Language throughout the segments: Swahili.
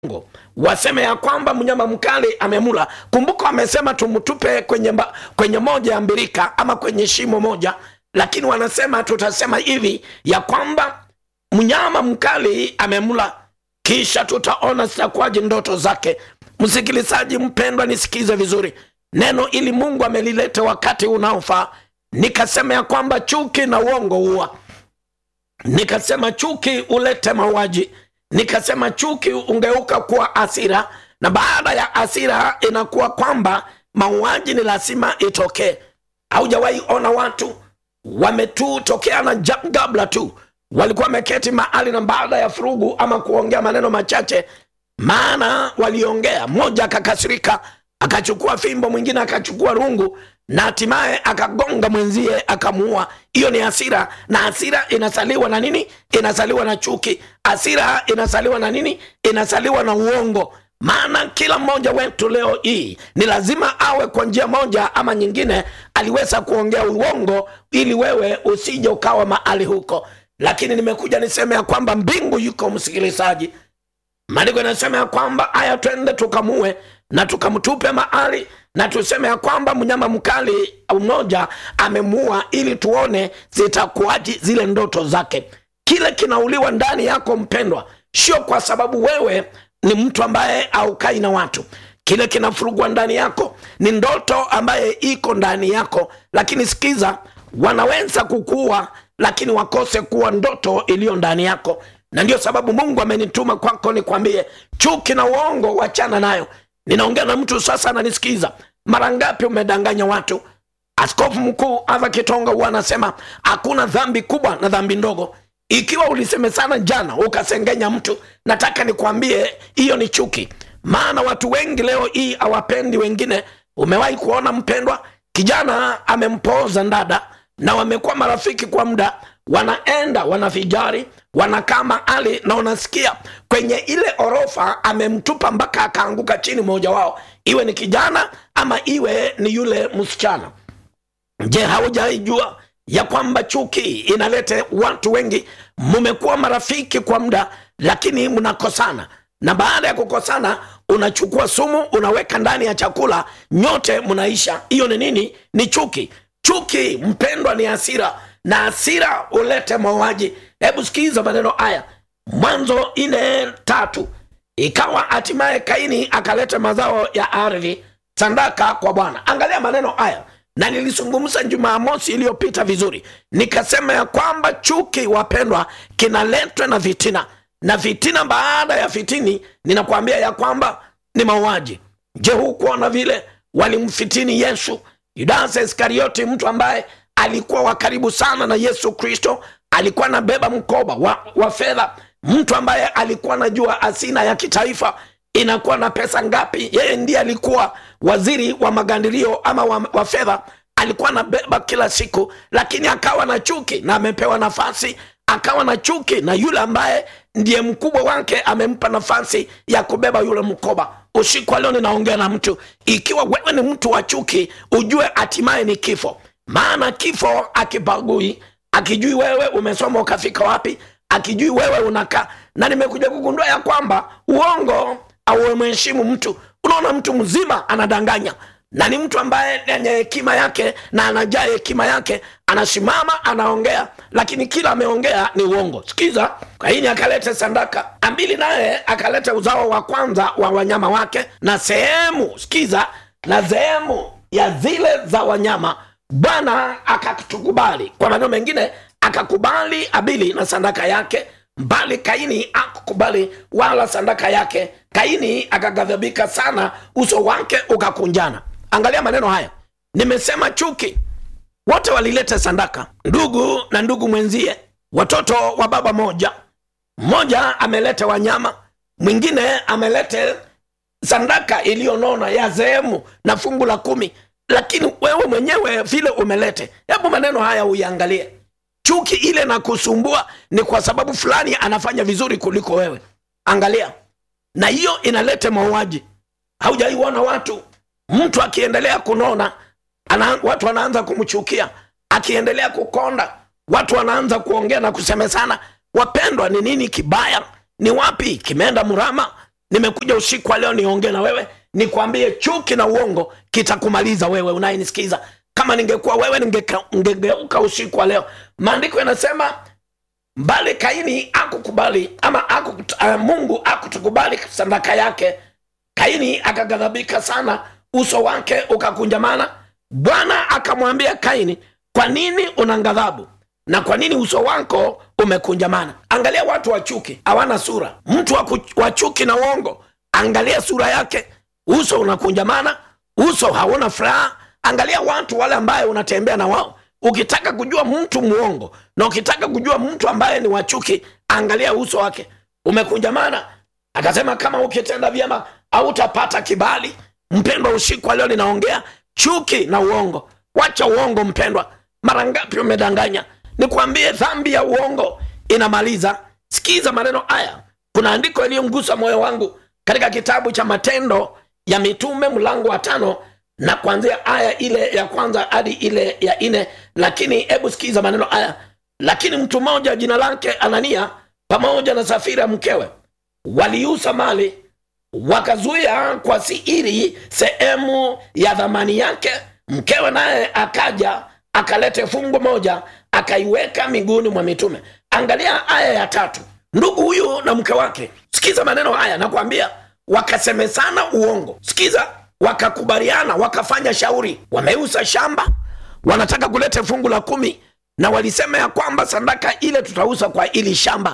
uongo waseme ya kwamba mnyama mkali amemula kumbuka wamesema tumtupe kwenye, mba, kwenye moja ya mbirika ama kwenye shimo moja lakini wanasema tutasema hivi ya kwamba mnyama mkali amemla kisha tutaona zitakuwaje ndoto zake msikilizaji mpendwa nisikize vizuri neno ili mungu amelileta wakati unaofaa nikasema ya kwamba chuki na uongo huwa nikasema chuki ulete mauaji nikasema chuki ungeuka kuwa asira na baada ya asira inakuwa kwamba mauaji ni lazima itokee haujawahi ona watu wametutokeana gabla tu walikuwa wameketi mahali na baada ya furugu ama kuongea maneno machache maana waliongea mmoja akakasirika akachukua fimbo mwingine akachukua rungu na hatimaye akagonga mwenzie akamuua hiyo ni hasira na hasira inasaliwa na nini inasaliwa na chuki hasira inasaliwa na nini inasaliwa na uongo maana kila mmoja wetu leo hii ni lazima awe kwa njia moja ama nyingine aliweza kuongea uongo ili wewe usije ukawa mahali huko lakini nimekuja niseme ya kwamba mbingu yuko msikilizaji maandiko inasema ya kwamba haya twende tukamue na tukamtupe mahali na tuseme ya kwamba mnyama mkali mmoja amemua ili tuone zitakuwaji zile ndoto zake kile kinauliwa ndani yako mpendwa sio kwa sababu wewe ni mtu ambaye aukai na watu kile kinafurugwa ndani yako ni ndoto ambaye iko ndani yako lakini sikiza wanaweza kukuua lakini wakose kuwa ndoto iliyo ndani yako na ndio sababu mungu amenituma kwako nikwambie chuki na uongo wachana nayo ninaongea na mtu sasa ananisikiza mara ngapi umedanganya watu askofu mkuu ava kitonga huwa anasema hakuna dhambi kubwa na dhambi ndogo ikiwa ulisemesana jana ukasengenya mtu nataka nikwambie hiyo ni chuki maana watu wengi leo hii hawapendi wengine umewahi kuona mpendwa kijana amempooza ndada na wamekuwa marafiki kwa muda wanaenda wanavijari wanakaa mahali na unasikia kwenye ile orofa amemtupa mpaka akaanguka chini mmoja wao iwe ni kijana ama iwe ni yule msichana je haujaijua ya kwamba chuki inalete watu wengi mmekuwa marafiki kwa muda lakini mnakosana na baada ya kukosana unachukua sumu unaweka ndani ya chakula nyote mnaisha hiyo ni nini ni chuki chuki mpendwa ni hasira na hasira ulete mauaji hebu sikiza maneno haya mwanzo ine tatu ikawa hatimaye kaini akaleta mazao ya ardhi sandaka kwa bwana angalia maneno haya na nilizungumza jumamosi iliyopita vizuri nikasema ya kwamba chuki wapendwa kinaletwa na vitina na vitina baada ya fitini ninakwambia ya kwamba ni mauaji je hukuona vile walimfitini yesu yudasa iskarioti mtu ambaye alikuwa wa karibu sana na yesu kristo alikuwa anabeba mkoba wa, wa fedha mtu ambaye alikuwa anajua hazina ya kitaifa inakuwa na pesa ngapi yeye ndiye alikuwa waziri wa magandirio ama wa, wa fedha alikuwa anabeba kila siku lakini akawa na chuki na amepewa nafasi akawa na chuki na yule ambaye ndiye mkubwa wake amempa nafasi ya kubeba yule mkoba usiku wa leo ninaongea na mtu ikiwa wewe ni mtu wa chuki ujue hatimaye ni kifo maana kifo akibagui akijui wewe umesoma ukafika wapi akijui wewe unakaa na nimekuja kugundua ya kwamba uongo auemheshimu mtu unaona mtu mzima anadanganya na ni mtu ambaye yenye hekima yake na anajaa hekima yake anasimama anaongea lakini kila ameongea ni uongo sikiza kaini akaleta sandaka ambili naye akaleta uzao wa kwanza wa wanyama wake na sehemu sikiza na sehemu ya zile za wanyama bwana akatukubali kwa maneno mengine akakubali abili na sandaka yake mbali kaini akukubali wala sandaka yake kaini akaghadhabika sana uso wake ukakunjana angalia maneno haya nimesema chuki wote walileta sandaka ndugu na ndugu mwenzie watoto wa baba moja mmoja ameleta wanyama mwingine amelete sandaka iliyonona ya sehemu na fungu la kumi lakini wewe mwenyewe vile umelete hebu maneno haya uiangalie chuki ile na kusumbua ni kwa sababu fulani anafanya vizuri kuliko wewe angalia na hiyo inaleta mauaji haujaiona watu mtu akiendelea kunona ana, watu wanaanza kumchukia akiendelea kukonda watu wanaanza kuongea na kusemesana wapendwa ni nini kibaya ni wapi kimeenda mrama nimekuja usiku wa leo niongee na wewe nikwambie chuki na uongo kitakumaliza wewe unayenisikiza kama ningekuwa wewe ningeka- ningegeuka usiku wa leo maandiko yanasema bali kaini akukubali ama aku, uh, mungu akutukubali sadaka yake kaini akaghadhabika sana uso wake ukakunjamana bwana akamwambia kaini kwa nini una ghadhabu na kwa nini uso wako umekunjamana angalia watu wa chuki hawana sura mtu wa ku- wa chuki na uongo angalia sura yake uso unakunjamana uso hauna furaha angalia watu wale ambaye unatembea na wao ukitaka kujua mtu mwongo na ukitaka kujua mtu ambaye ni wachuki angalia uso wake umekunjamana akasema kama ukitenda vyema hautapata kibali mpendwa usiku wa leo ninaongea chuki na uongo wacha uongo mpendwa mara ngapi umedanganya nikwambie dhambi ya uongo inamaliza sikiza maneno haya kuna andiko iliyomgusa moyo wangu katika kitabu cha matendo ya mitume mlango wa tano na kuanzia aya ile ya kwanza hadi ile ya nne lakini hebu sikiza maneno haya lakini mtu mmoja jina lake anania pamoja na safira mkewe waliuza mali wakazuia kwa siri sehemu ya dhamani yake mkewe naye akaja akalete fungu moja akaiweka miguuni mwa mitume angalia aya ya tatu ndugu huyu na mke wake sikiza maneno haya nakwambia wakasemesana uongo sikiza wakakubaliana wakafanya shauri wameuza shamba wanataka kuleta fungu la kumi na walisema ya kwamba sadaka ile tutauza kwa ili shamba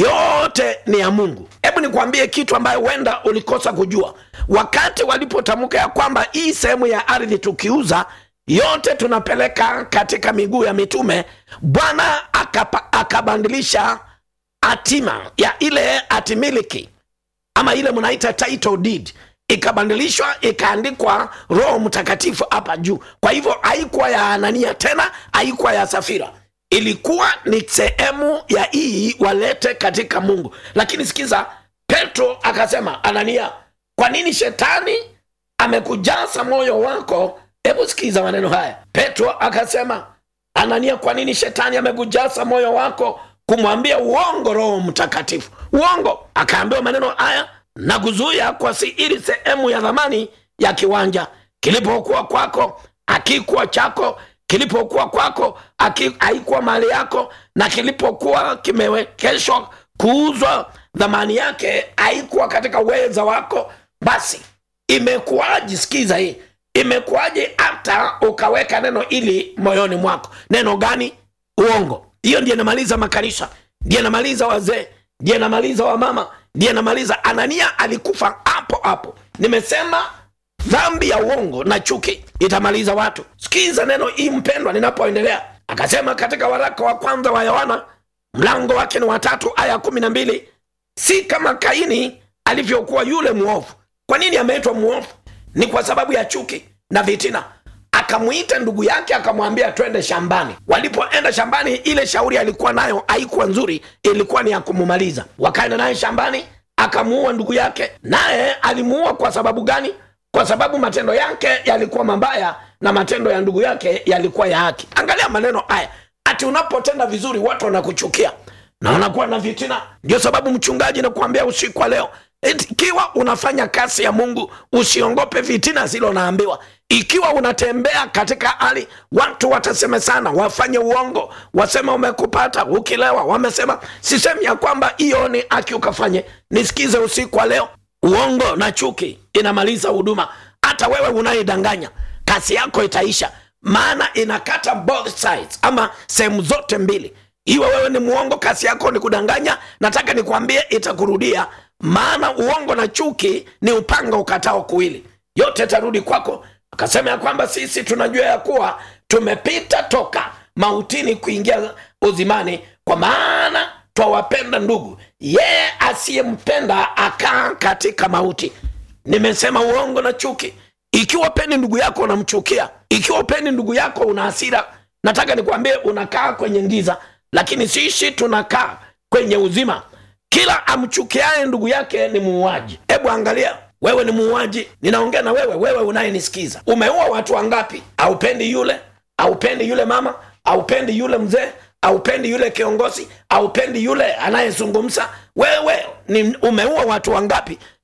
yote ni ya mungu hebu nikwambie kitu ambayo huenda ulikosa kujua wakati walipotamka ya kwamba hii sehemu ya ardhi tukiuza yote tunapeleka katika miguu ya mitume bwana akapa- akabandilisha hatima ya ile hatimiliki ama ile mnaita title deed ikabadilishwa ikaandikwa roho mtakatifu hapa juu kwa hivyo haikuwa ya anania tena haikuwa ya safira ilikuwa ni sehemu ya hii walete katika mungu lakini sikiza petro akasema anania kwa nini shetani amekujaza moyo wako hebu sikiza maneno haya petro akasema anania kwa nini shetani amekujaza moyo wako kumwambia uongo roho mtakatifu uongo akaambiwa maneno haya na kuzuia kwa siri sehemu ya dhamani ya kiwanja kilipokuwa kwako akikuwa chako kilipokuwa kwako aki- haikuwa mali yako na kilipokuwa kimewekeshwa kuuzwa dhamani yake haikuwa katika uweza wako basi imekuwaji sikiza hii imekuwaje hata ukaweka neno ili moyoni mwako neno gani uongo hiyo ndiyo inamaliza makanisa ndiyo inamaliza wazee ndiyo inamaliza wamama ndiyo inamaliza anania alikufa hapo hapo nimesema dhambi ya uongo na chuki itamaliza watu sikiza neno hii mpendwa ninapoendelea akasema katika waraka wa kwanza wa yohana mlango wake ni watatu aya kumi na mbili si kama kaini alivyokuwa yule mwovu kwa nini ameitwa mwovu ni kwa sababu ya chuki na vitina akamwita ndugu yake akamwambia twende shambani walipoenda shambani ile shauri alikuwa nayo haikuwa nzuri ilikuwa ni ya kumumaliza wakaenda naye shambani akamuua ndugu yake naye alimuua kwa sababu gani kwa sababu matendo yake yalikuwa mabaya na matendo ya ndugu yake yalikuwa ya haki angalia maneno haya ati unapotenda vizuri watu wanakuchukia na wanakuwa na vitina ndio sababu mchungaji nakuambia usiku wa leo eti ikiwa unafanya kazi ya mungu usiongope vitina zilo naambiwa ikiwa unatembea katika hali watu watasema sana wafanye uongo wasema umekupata ukilewa wamesema sisemi ya kwamba hiyo ni haki ukafanye nisikize usiku wa leo uongo na chuki inamaliza huduma hata wewe unayedanganya kazi yako itaisha maana inakata both sides ama sehemu zote mbili iwe wewe ni mwongo kazi yako ni kudanganya nataka nikwambie itakurudia maana uongo na chuki ni upanga ukatao kuwili yote itarudi kwako akasema ya kwamba sisi tunajua ya kuwa tumepita toka mautini kuingia uzimani kwa maana twawapenda ndugu yeye asiyempenda akaa katika mauti nimesema uongo na chuki ikiwa pendi ndugu yako unamchukia ikiwa pendi ndugu yako una hasira nataka nikwambie unakaa kwenye giza lakini sisi tunakaa kwenye uzima kila amchukiaye ndugu yake ni muuaji hebu angalia wewe ni muuaji ninaongea na wewe wewe unayenisikiza umeua watu wangapi aupendi yule aupendi yule mama aupendi yule mzee aupendi yule kiongozi aupendi yule anayezungumza wewe ni umeua watu wangapi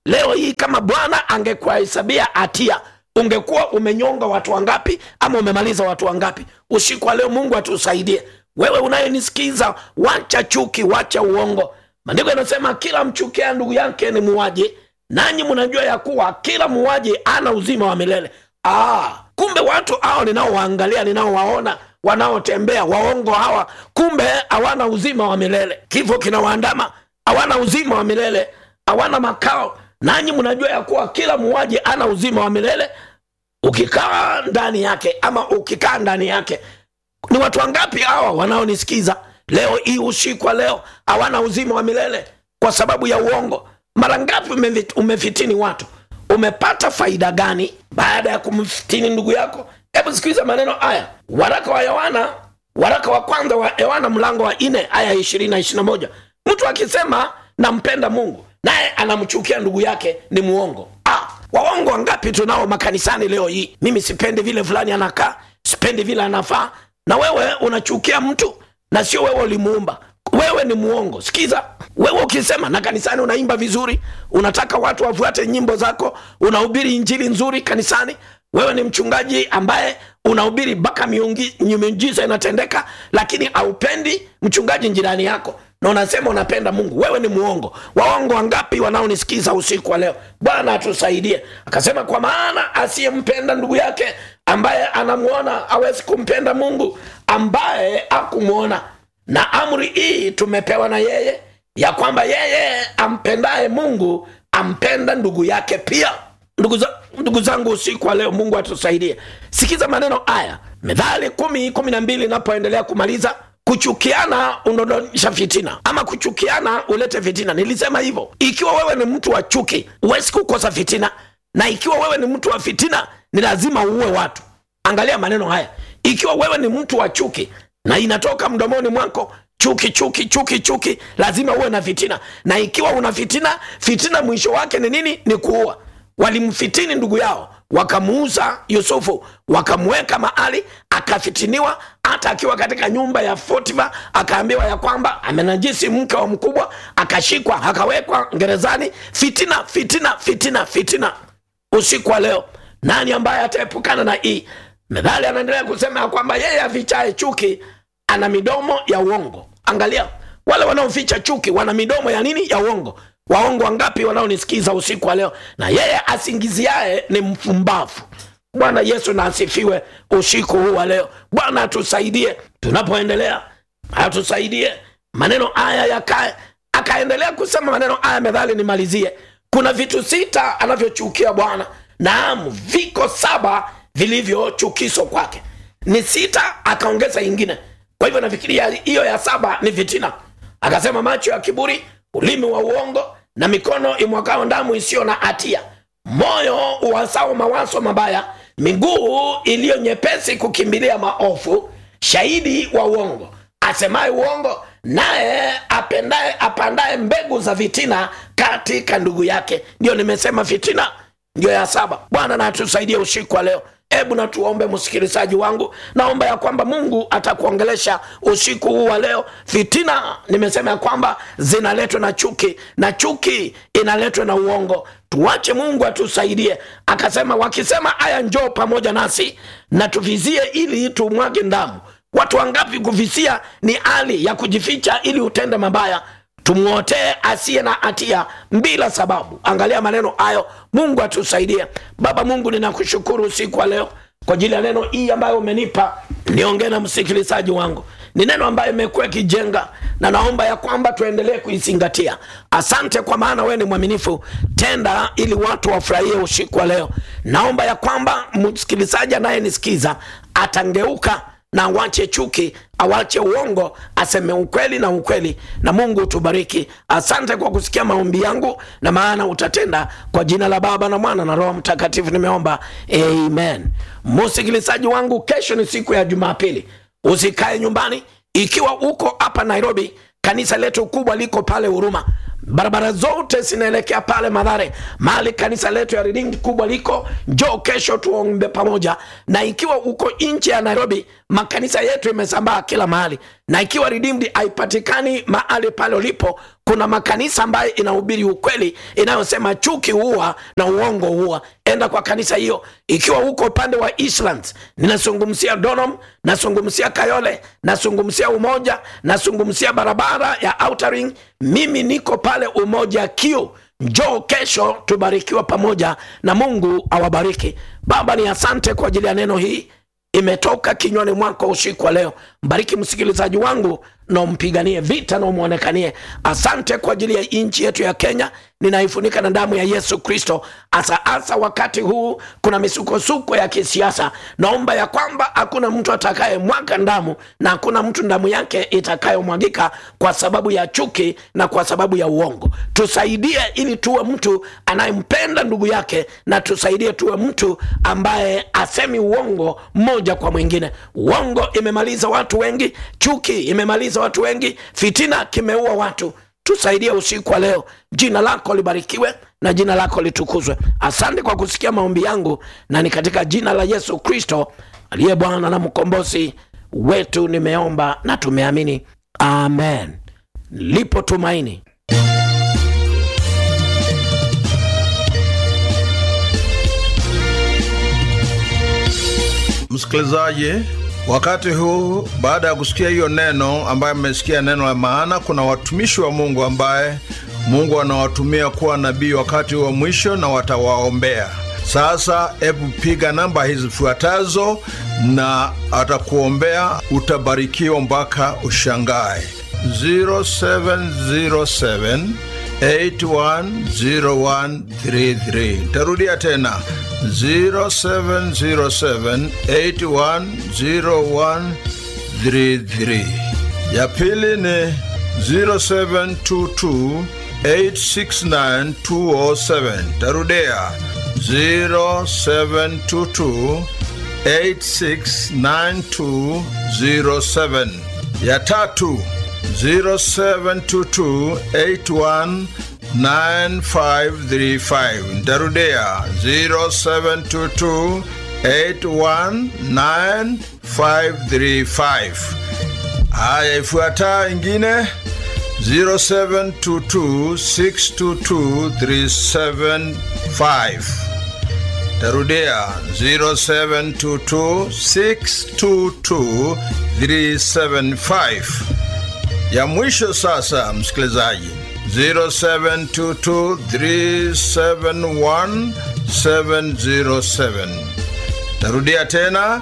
leo hii kama bwana angekuhesabia hatia ungekuwa umenyonga watu wangapi ama umemaliza watu wangapi usiku wa leo mungu atusaidie wewe unayenisikiza wacha chuki wacha uongo maandiko yanasema kila mchukia ndugu yake ni muwaji nanyi mnajua ya kuwa kila muwaji ana uzima wa milele ah, kumbe watu hao ninaowaangalia ninaowaona wanaotembea waongo hawa kumbe hawana uzima wa milele kifo kinawaandama hawana uzima wa milele hawana makao nanyi mnajua ya kuwa kila muwaji ana uzima wa milele ukikaa ndani yake ama ukikaa ndani yake ni watu wangapi hawa wanaonisikiza leo hii usiku wa leo hawana uzima wa milele kwa sababu ya uongo mara ngapi umevi- umefitini watu umepata faida gani baada ya kumfitini ndugu yako hebu sikiliza maneno haya waraka wa yohana waraka wa kwanza wa yohana mlango wa nne aya ishirini na ishirina moja mtu akisema nampenda mungu naye anamchukia ndugu yake ni muongo ah, waongo wangapi tunao makanisani leo hii mimi sipendi vile fulani anakaa sipendi vile anafaa na wewe unachukia mtu na sio wewe ulimuumba wewe ni muongo sikiza wewe ukisema na kanisani unaimba vizuri unataka watu wafuate nyimbo zako unahubiri injili nzuri kanisani wewe ni mchungaji ambaye unahubiri mpaka miungi- miujiza inatendeka lakini haupendi mchungaji jirani yako na unasema unapenda mungu wewe ni muongo waongo wangapi wanaonisikiza usiku wa leo bwana atusaidie akasema kwa maana asiyempenda ndugu yake ambaye anamwona awezi kumpenda mungu ambaye akumwona na amri hii tumepewa na yeye ya kwamba yeye ampendaye mungu ampenda ndugu yake pia ndugu, za, ndugu zangu usiku wa leo mungu atusaidie sikiza maneno haya methali kumi kumi na mbili inapoendelea kumaliza kuchukiana unaondosha fitina ama kuchukiana ulete fitina nilisema hivyo ikiwa wewe ni mtu wa chuki huwezi kukosa fitina na ikiwa wewe ni mtu wa fitina ni lazima uue watu angalia maneno haya ikiwa wewe ni mtu wa chuki na inatoka mdomoni mwako chuki chuki chuki chuki lazima uwe na fitina na ikiwa una fitina fitina mwisho wake ni nini ni kuua walimfitini ndugu yao wakamuuza yusufu wakamweka mahali akafitiniwa hata akiwa katika nyumba ya fotifa akaambiwa ya kwamba amenajisi mke wa mkubwa akashikwa akawekwa gerezani fitina fitina fitina fitina usiku wa leo nani ambaye ataepukana na hii methali anaendelea kusema ya kwamba yeye afichaye chuki ana midomo ya uongo angalia wale wanaoficha chuki wana midomo ya nini ya uongo waongo wangapi wanaonisikiza usiku wa leo na yeye asingiziaye ni mfumbavu bwana yesu na asifiwe usiku huu wa leo bwana atusaidie tunapoendelea atusaidie maneno haya yakae akaendelea kusema maneno haya methali nimalizie kuna vitu sita anavyochukia bwana naam viko saba vilivyochukizwa kwake ni sita akaongeza ingine kwa hivyo nafikiria hiyo ya saba ni fitina akasema macho ya kiburi ulimi wa uongo na mikono imwakao damu isiyo na hatia moyo uwasao mawazo mabaya miguu iliyo nyepesi kukimbilia maofu shahidi wa uongo asemaye uongo naye apendaye apandaye mbegu za fitina katika ndugu yake ndio nimesema fitina ndio ya saba bwana na atusaidie usiku wa leo hebu na tuombe msikilizaji wangu naomba ya kwamba mungu atakuongelesha usiku huu wa leo fitina nimesema ya kwamba zinaletwa na chuki na chuki inaletwa na uongo tuache mungu atusaidie akasema wakisema haya njoo pamoja nasi na tuvizie ili tumwage ndamu watu wangapi kuvisia ni hali ya kujificha ili utende mabaya tumwotee asiye na hatia bila sababu angalia maneno hayo mungu atusaidie baba mungu ninakushukuru usiku wa leo kwa ajili ya neno hii ambayo umenipa niongee na msikilizaji wangu ni neno ambayo imekuwa ikijenga na naomba ya kwamba tuendelee kuizingatia asante kwa maana wewe ni mwaminifu tenda ili watu wafurahie usiku wa leo naomba ya kwamba msikilizaji anayenisikiza atangeuka na awache chuki awache uongo aseme ukweli na ukweli na mungu utubariki asante kwa kusikia maombi yangu na maana utatenda kwa jina la baba na mwana na roho mtakatifu nimeomba amen msikilizaji wangu kesho ni siku ya jumapili usikae nyumbani ikiwa uko hapa nairobi kanisa letu kubwa liko pale huruma barabara zote zinaelekea pale madhare mahali kanisa letu ya riding kubwa liko njoo kesho tuombe pamoja na ikiwa uko nje ya nairobi makanisa yetu imesambaa kila mahali na ikiwa redeemed haipatikani mahali pale ulipo kuna makanisa ambayo inahubiri ukweli inayosema chuki huwa na uongo huwa enda kwa kanisa hiyo ikiwa huko upande wa Eastlands ninazungumzia Donholm nazungumzia Kayole nazungumzia Umoja nazungumzia barabara ya Outer Ring mimi niko pale Umoja Q njoo kesho tubarikiwa pamoja na Mungu awabariki Baba ni asante kwa ajili ya neno hii imetoka kinywani mwako usiku wa leo mbariki msikilizaji wangu na umpiganie vita na umwonekanie asante kwa ajili ya nchi yetu ya kenya ninaifunika na damu ya yesu kristo hasa hasa wakati huu kuna misukosuko ya kisiasa naomba ya kwamba hakuna mtu atakaye mwaga damu na hakuna mtu damu yake itakayomwagika kwa sababu ya chuki na kwa sababu ya uongo tusaidie ili tuwe mtu anayempenda ndugu yake na tusaidie tuwe mtu ambaye asemi uongo mmoja kwa mwingine uongo imemaliza watu wengi chuki imemaliza watu wengi fitina kimeua watu tusaidie usiku wa leo jina lako libarikiwe na jina lako litukuzwe asante kwa kusikia maombi yangu na ni katika jina la yesu kristo aliye bwana na mkombozi wetu nimeomba na tumeamini amen lipo tumaini msikilizaji wakati huu baada ya kusikia hiyo neno ambaye mmesikia neno la maana kuna watumishi wa mungu ambaye mungu anawatumia kuwa nabii wakati wa mwisho na watawaombea sasa hebu piga namba hizi zifuatazo na atakuombea utabarikiwa mpaka ushangae 0707 810133 tarudia tena 0707810133 ya pili ni 0722869207 tarudia 0722869207 ya tatu 0722819535 ntarudia 0722819535 haya ifuataa ingine 0722622375 tarudia 0722622375 ya mwisho sasa msikilizaji 0722371707 tarudia tena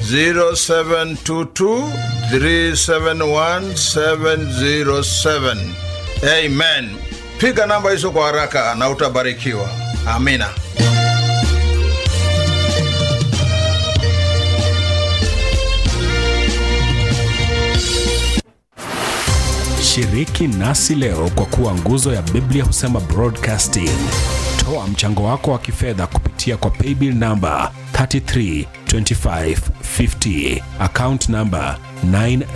0722371707 amen piga namba hizo kwa haraka na utabarikiwa amina shiriki nasi leo kwa kuwa nguzo ya biblia husema broadcasting toa mchango wako wa kifedha kupitia kwa paybill namba 332550 account namba